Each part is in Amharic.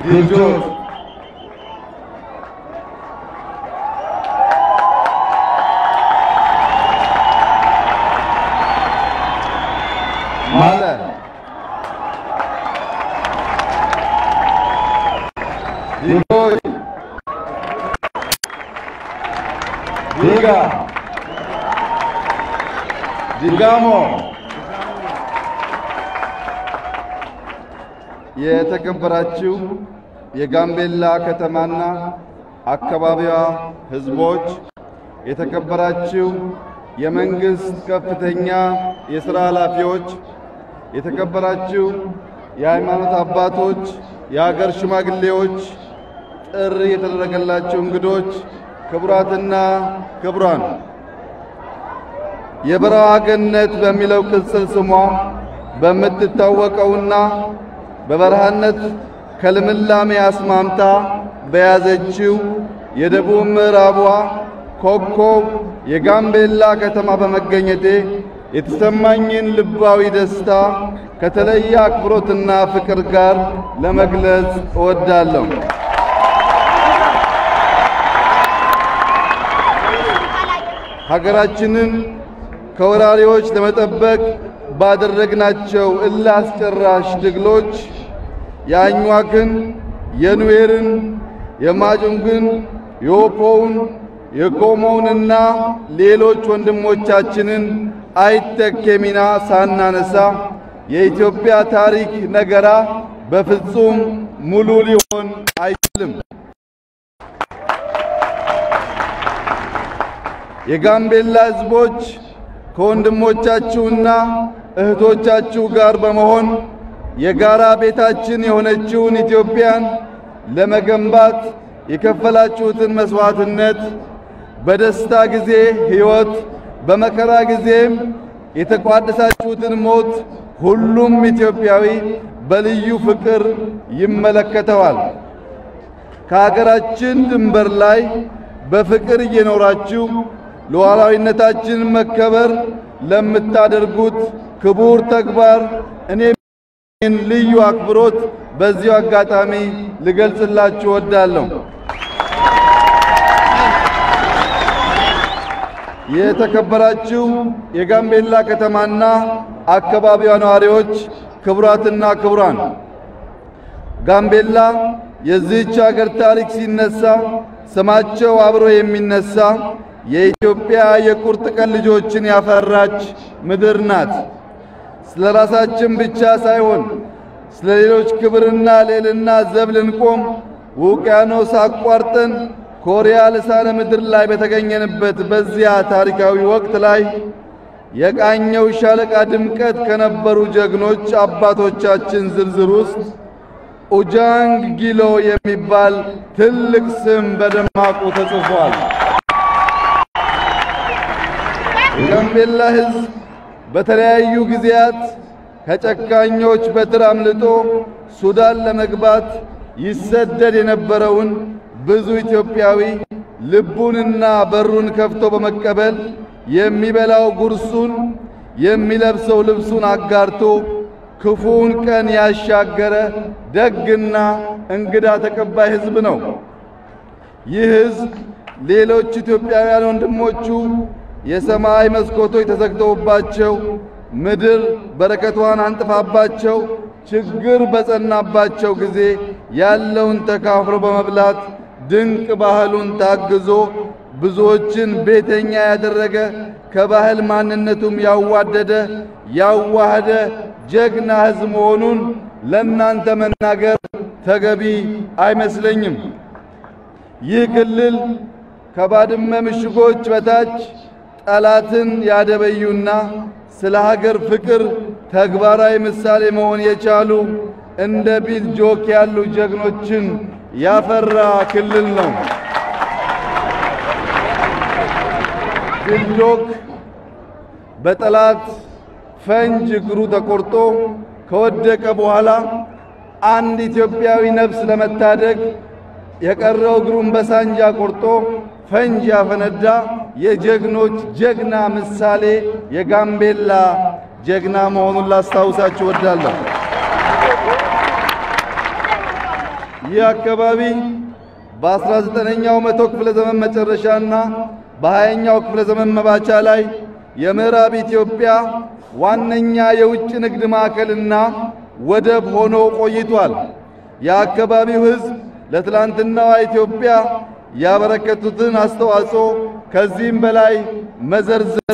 ዲልጆት ማለ ዲጎይ ዲጋ ዲጋሞ የተከበራችሁ የጋምቤላ ከተማና አካባቢዋ ሕዝቦች፣ የተከበራችሁ የመንግስት ከፍተኛ የሥራ ኃላፊዎች፣ የተከበራችሁ የሃይማኖት አባቶች፣ የሀገር ሽማግሌዎች፣ ጥሪ የተደረገላችሁ እንግዶች፣ ክቡራትና ክቡራን የበረሃ ገነት በሚለው ቅጽል ስሟ በምትታወቀውና በበረሃነት ከልምላሜ አስማምታ በያዘችው የደቡብ ምዕራቧ ኮከብ የጋምቤላ ከተማ በመገኘቴ የተሰማኝን ልባዊ ደስታ ከተለየ አክብሮትና ፍቅር ጋር ለመግለጽ እወዳለሁ። ሀገራችንን ከወራሪዎች ለመጠበቅ ባደረግናቸው እልህ አስጨራሽ ትግሎች የአኟክን፣ የኑዌርን፣ የማጁንግን፣ የኦፖውን፣ የኮሞውንና ሌሎች ወንድሞቻችንን አይተኬ ሚና ሳናነሳ የኢትዮጵያ ታሪክ ነገራ በፍጹም ሙሉ ሊሆን አይችልም። የጋምቤላ ሕዝቦች ከወንድሞቻችሁና እህቶቻችሁ ጋር በመሆን የጋራ ቤታችን የሆነችውን ኢትዮጵያን ለመገንባት የከፈላችሁትን መስዋዕትነት በደስታ ጊዜ ሕይወት፣ በመከራ ጊዜም የተቋደሳችሁትን ሞት ሁሉም ኢትዮጵያዊ በልዩ ፍቅር ይመለከተዋል። ከሀገራችን ድንበር ላይ በፍቅር እየኖራችሁ ሉዓላዊነታችን መከበር ለምታደርጉት ክቡር ተግባር እኔም ልዩ አክብሮት በዚሁ አጋጣሚ ልገልጽላችሁ እወዳለሁ። የተከበራችሁ የጋምቤላ ከተማና አካባቢዋ ነዋሪዎች፣ ክቡራትና ክቡራን፣ ጋምቤላ የዚህች አገር ታሪክ ሲነሳ ስማቸው አብሮ የሚነሳ የኢትዮጵያ የቁርጥ ቀን ልጆችን ያፈራች ምድር ናት። ስለ ራሳችን ብቻ ሳይሆን ስለ ሌሎች ክብርና ልዕልና ዘብ ልንቆም ውቅያኖስ አቋርጠን ኮሪያ ልሳነ ምድር ላይ በተገኘንበት በዚያ ታሪካዊ ወቅት ላይ የቃኘው ሻለቃ ድምቀት ከነበሩ ጀግኖች አባቶቻችን ዝርዝር ውስጥ ኡጃንግ ጊሎ የሚባል ትልቅ ስም በደማቁ ተጽፏል። የጋምቤላ ሕዝብ በተለያዩ ጊዜያት ከጨካኞች በትር አምልጦ ሱዳን ለመግባት ይሰደድ የነበረውን ብዙ ኢትዮጵያዊ ልቡንና በሩን ከፍቶ በመቀበል የሚበላው ጉርሱን የሚለብሰው ልብሱን አጋርቶ ክፉውን ቀን ያሻገረ ደግና እንግዳ ተቀባይ ሕዝብ ነው። ይህ ሕዝብ ሌሎች ኢትዮጵያውያን ወንድሞቹ የሰማይ መስኮቶች ተዘግተውባቸው ምድር በረከቷን አንጥፋባቸው ችግር በጸናባቸው ጊዜ ያለውን ተካፍሎ በመብላት ድንቅ ባህሉን ታግዞ ብዙዎችን ቤተኛ ያደረገ ከባህል ማንነቱም ያዋደደ ያዋህደ ጀግና ሕዝብ መሆኑን ለእናንተ መናገር ተገቢ አይመስለኝም። ይህ ክልል ከባድመ ምሽጎች በታች ጠላትን ያደበዩና ስለ ሀገር ፍቅር ተግባራዊ ምሳሌ መሆን የቻሉ እንደ ቢል ጆክ ያሉ ጀግኖችን ያፈራ ክልል ነው። ቢል ጆክ በጠላት ፈንጅ እግሩ ተቆርጦ ከወደቀ በኋላ አንድ ኢትዮጵያዊ ነፍስ ለመታደግ የቀረው እግሩን በሳንጃ ቆርጦ ፈንጅ ያፈነዳ የጀግኖች ጀግና ምሳሌ የጋምቤላ ጀግና መሆኑን ላስታውሳችሁ እወዳለሁ። ይህ አካባቢ በ19ኛው መቶ ክፍለ ዘመን መጨረሻና በ20ኛው ክፍለ ዘመን መባቻ ላይ የምዕራብ ኢትዮጵያ ዋነኛ የውጭ ንግድ ማዕከልና ወደብ ሆኖ ቆይቷል። የአካባቢው ሕዝብ ለትላንትናዋ ኢትዮጵያ ያበረከቱትን አስተዋጽኦ ከዚህም በላይ መዘርዘር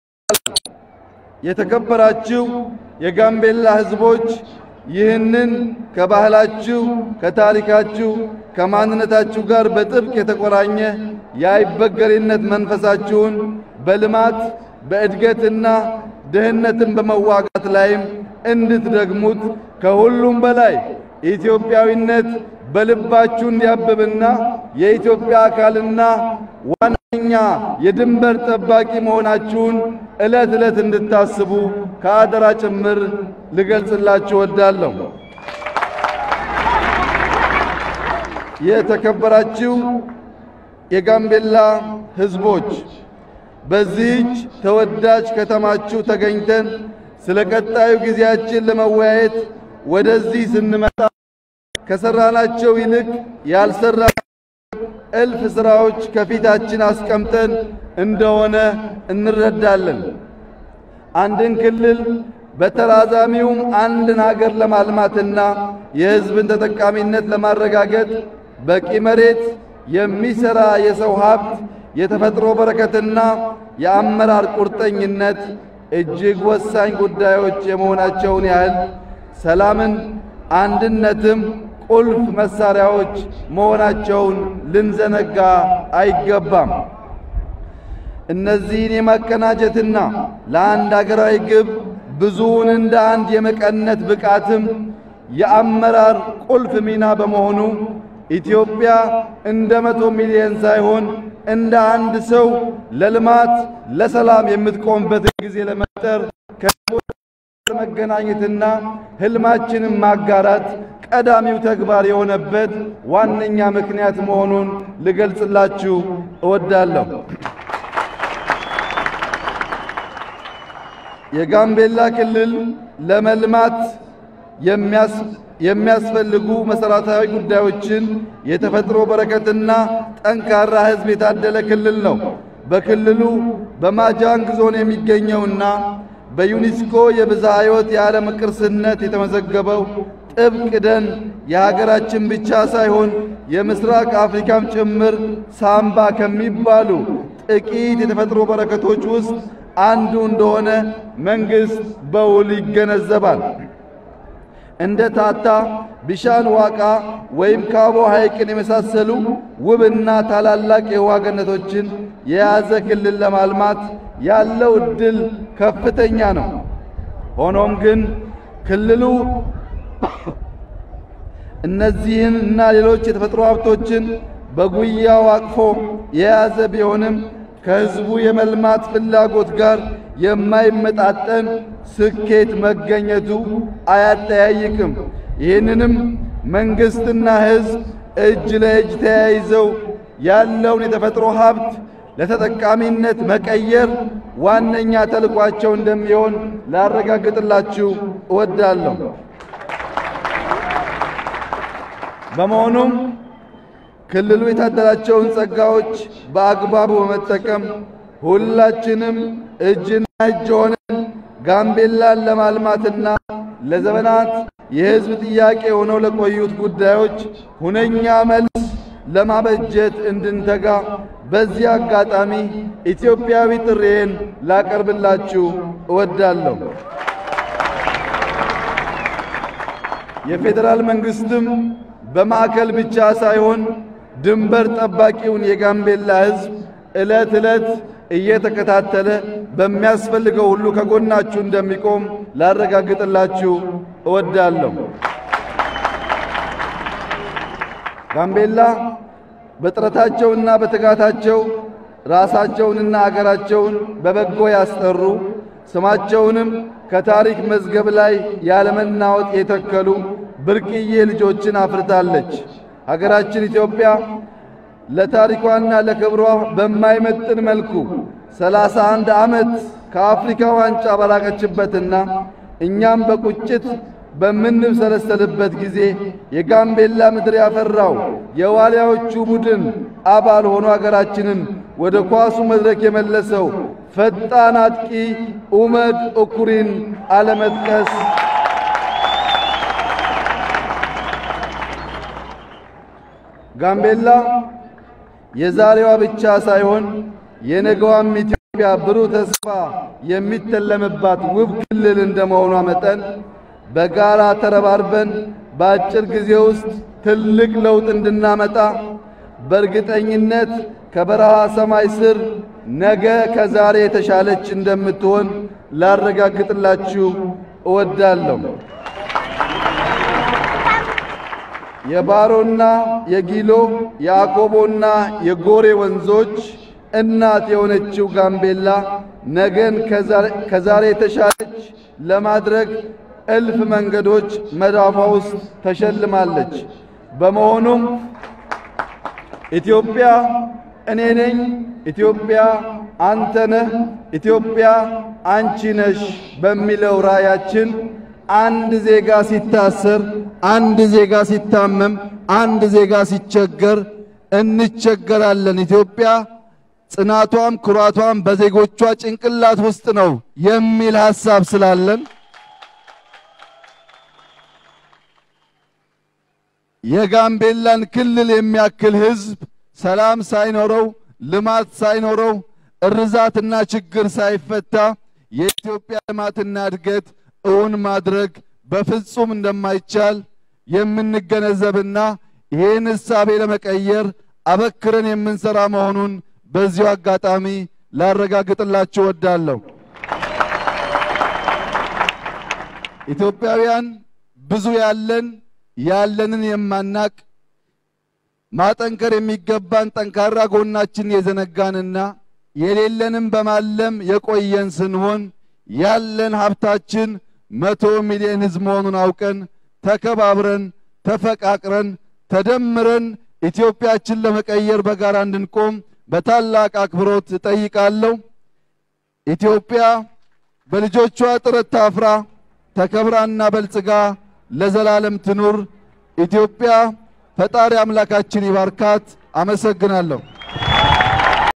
የተከበራችሁ የጋምቤላ ሕዝቦች ይህንን ከባህላችሁ፣ ከታሪካችሁ፣ ከማንነታችሁ ጋር በጥብቅ የተቆራኘ የአይበገሬነት መንፈሳችሁን በልማት በእድገትና ድህነትን በመዋጋት ላይም እንድትደግሙት ከሁሉም በላይ ኢትዮጵያዊነት በልባችሁ እንዲያብብና የኢትዮጵያ አካልና ዋነኛ የድንበር ጠባቂ መሆናችሁን ዕለት ዕለት እንድታስቡ ከአደራ ጭምር ልገልጽላችሁ እወዳለሁ። የተከበራችሁ የጋምቤላ ሕዝቦች በዚህች ተወዳጅ ከተማችሁ ተገኝተን ስለ ቀጣዩ ጊዜያችን ለመወያየት ወደዚህ ስንመጣ ከሰራናቸው ይልቅ ያልሰራ እልፍ ስራዎች ከፊታችን አስቀምጠን እንደሆነ እንረዳለን። አንድን ክልል በተራዛሚውም አንድን ሀገር ለማልማትና የሕዝብን ተጠቃሚነት ለማረጋገጥ በቂ መሬት፣ የሚሰራ የሰው ሀብት፣ የተፈጥሮ በረከትና የአመራር ቁርጠኝነት እጅግ ወሳኝ ጉዳዮች የመሆናቸውን ያህል ሰላምን፣ አንድነትም ቁልፍ መሳሪያዎች መሆናቸውን ልንዘነጋ አይገባም። እነዚህን የማቀናጀትና ለአንድ አገራዊ ግብ ብዙውን እንደ አንድ የመቀነት ብቃትም የአመራር ቁልፍ ሚና በመሆኑ ኢትዮጵያ እንደ መቶ ሚሊዮን ሳይሆን እንደ አንድ ሰው ለልማት ለሰላም የምትቆምበትን ጊዜ ለመፍጠር መገናኘትና ህልማችንን ማጋራት ቀዳሚው ተግባር የሆነበት ዋነኛ ምክንያት መሆኑን ልገልጽላችሁ እወዳለሁ። የጋምቤላ ክልል ለመልማት የሚያስፈልጉ መሠረታዊ ጉዳዮችን የተፈጥሮ በረከትና ጠንካራ ሕዝብ የታደለ ክልል ነው። በክልሉ በማጃንግ ዞን የሚገኘውና በዩኔስኮ የብዝሃ ሕይወት የዓለም ቅርስነት የተመዘገበው ጥብቅ ደን የሀገራችን ብቻ ሳይሆን የምስራቅ አፍሪካም ጭምር ሳምባ ከሚባሉ ጥቂት የተፈጥሮ በረከቶች ውስጥ አንዱ እንደሆነ መንግሥት በውል ይገነዘባል። እንደ ታታ፣ ቢሻን ዋቃ ወይም ካቦ ሐይቅን የመሳሰሉ ውብና ታላላቅ የውሃ ገነቶችን የያዘ ክልል ለማልማት ያለው ዕድል ከፍተኛ ነው። ሆኖም ግን ክልሉ እነዚህን እና ሌሎች የተፈጥሮ ሀብቶችን በጉያው አቅፎ የያዘ ቢሆንም ከሕዝቡ የመልማት ፍላጎት ጋር የማይመጣጠን ስኬት መገኘቱ አያጠያይቅም። ይህንንም መንግሥትና ሕዝብ እጅ ለእጅ ተያይዘው ያለውን የተፈጥሮ ሀብት ለተጠቃሚነት መቀየር ዋነኛ ተልኳቸው እንደሚሆን ላረጋግጥላችሁ እወዳለሁ። በመሆኑም ክልሉ የታደላቸውን ጸጋዎች በአግባቡ በመጠቀም ሁላችንም እጅና እጅ ሆነን ጋምቤላን ለማልማትና ለዘመናት የሕዝብ ጥያቄ ሆነው ለቆዩት ጉዳዮች ሁነኛ መልስ ለማበጀት እንድንተጋ በዚህ አጋጣሚ ኢትዮጵያዊ ጥሪዬን ላቀርብላችሁ እወዳለሁ። የፌዴራል መንግሥትም በማዕከል ብቻ ሳይሆን ድንበር ጠባቂውን የጋምቤላ ሕዝብ ዕለት ዕለት እየተከታተለ በሚያስፈልገው ሁሉ ከጎናችሁ እንደሚቆም ላረጋግጥላችሁ እወዳለሁ። ጋምቤላ በጥረታቸውና በትጋታቸው ራሳቸውንና አገራቸውን በበጎ ያስጠሩ ስማቸውንም ከታሪክ መዝገብ ላይ ያለመናወጥ የተከሉ ብርቅዬ ልጆችን አፍርታለች። ሀገራችን ኢትዮጵያ ለታሪኳና ለክብሯ በማይመጥን መልኩ ሰላሳ አንድ ዓመት ከአፍሪካ ዋንጫ ባላቀችበትና እኛም በቁጭት በምንብሰለሰልበት ጊዜ የጋምቤላ ምድር ያፈራው የዋልያዎቹ ቡድን አባል ሆኖ አገራችንን ወደ ኳሱ መድረክ የመለሰው ፈጣን አጥቂ ኡመድ ኡኩሪን አለመጥቀስ ጋምቤላ የዛሬዋ ብቻ ሳይሆን የነገዋም ኢትዮጵያ ብሩህ ተስፋ የሚተለምባት ውብ ክልል እንደመሆኗ መጠን በጋራ ተረባርበን በአጭር ጊዜ ውስጥ ትልቅ ለውጥ እንድናመጣ በእርግጠኝነት ከበረሃ ሰማይ ስር ነገ ከዛሬ የተሻለች እንደምትሆን ላረጋግጥላችሁ እወዳለሁ። የባሮና የጊሎ የአኮቦና የጎሬ ወንዞች እናት የሆነችው ጋምቤላ ነገን ከዛሬ የተሻለች ለማድረግ እልፍ መንገዶች መዳፏ ውስጥ ተሸልማለች። በመሆኑም ኢትዮጵያ እኔ ነኝ፣ ኢትዮጵያ አንተ ነህ፣ ኢትዮጵያ አንቺ ነሽ በሚለው ራዕያችን አንድ ዜጋ ሲታሰር፣ አንድ ዜጋ ሲታመም፣ አንድ ዜጋ ሲቸገር እንቸገራለን። ኢትዮጵያ ጽናቷም ኩራቷም በዜጎቿ ጭንቅላት ውስጥ ነው የሚል ሐሳብ ስላለን የጋምቤላን ክልል የሚያክል ሕዝብ ሰላም ሳይኖረው ልማት ሳይኖረው እርዛትና ችግር ሳይፈታ የኢትዮጵያ ልማትና እድገት እውን ማድረግ በፍጹም እንደማይቻል የምንገነዘብና ይህን እሳቤ ለመቀየር አበክረን የምንሰራ መሆኑን በዚሁ አጋጣሚ ላረጋግጥላችሁ እወዳለሁ። ኢትዮጵያውያን ብዙ ያለን ያለንን የማናቅ ማጠንከር የሚገባን ጠንካራ ጎናችን የዘነጋንና የሌለንም በማለም የቆየን ስንሆን ያለን ሀብታችን መቶ ሚሊዮን ሕዝብ መሆኑን አውቀን ተከባብረን ተፈቃቅረን ተደምረን ኢትዮጵያችን ለመቀየር በጋራ እንድንቆም በታላቅ አክብሮት እጠይቃለሁ። ኢትዮጵያ በልጆቿ ጥረት ታፍራ ተከብራና በልጽጋ ለዘላለም ትኑር። ኢትዮጵያ ፈጣሪ አምላካችን ይባርካት። አመሰግናለሁ።